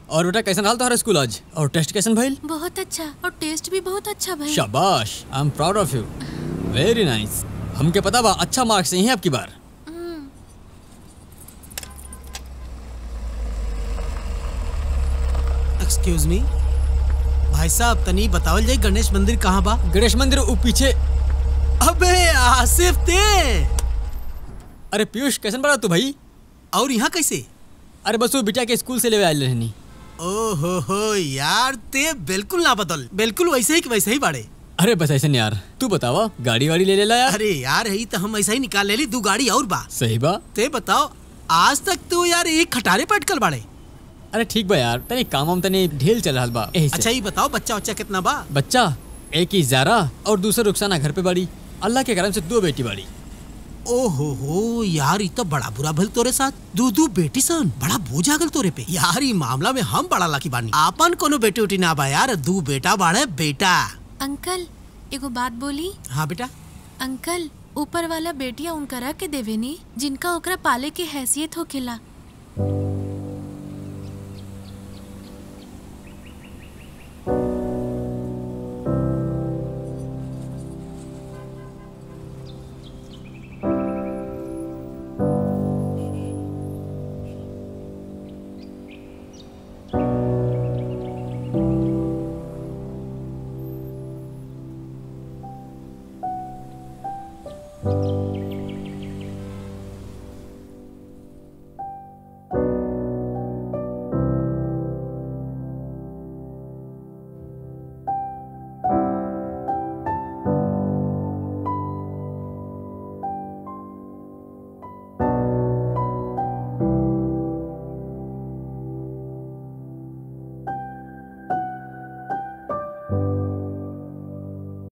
और बेटा कैसन हाल तुम्हारा स्कूल आज और टेस्ट कैसन भइल बहुत अच्छा और टेस्ट भी बहुत अच्छा भाई शाबाश I am proud of you very nice हमके पता बा अच्छा मार्क्स यही है आपकी बार एक्सक्यूज मी भाई साहब तनी बतावल जाई गणेश मंदिर कहाँ बा गणेश मंदिर ऊ पीछे अबे आसिफ ते अरे पीयूष कैसन बड़ा तू भाई और यहाँ कैसे अरे बस वो बिटिया के स्कूल से ले आयल रहनी ओहो हो यार ते बिल्कुल ना बदल बिल्कुल वैसे ही कि वैसे ही बाड़े अरे बस ऐसे नहीं यार तू बतावा गाड़ी वाड़ी ले लेला यार अरे यार है तो हम ऐसा ही निकाल ले ली दू गाड़ी और बा सही बा ते बताओ आज तक तो यार एक खटारे पे अटकल बाड़े अरे ठीक बा यार तनी काम हम तनी ढेल चल रहा बा यही से। अच्छा ये बताओ बच्चा बच्चा कितना बा बच्चा एक ही जारा और दूसरा रुखसाना घर पे बड़ी अल्लाह के करम से दो बेटी बड़ी ओहो हो यार ये तो बड़ा बुरा भल तोरे साथ दू दू बेटी सन बड़ा बोझ आ गल तोरे पे यार ये मामला में हम बड़ा लाकी बानी आपन कोनो बेटी उटी ना बा यार दू बेटा बाड़े बेटा अंकल एगो बात बोली हाँ बेटा अंकल ऊपर वाला बेटिया उनकरा के देवेनी जिनका ओकरा पाले के हैसियत होखेला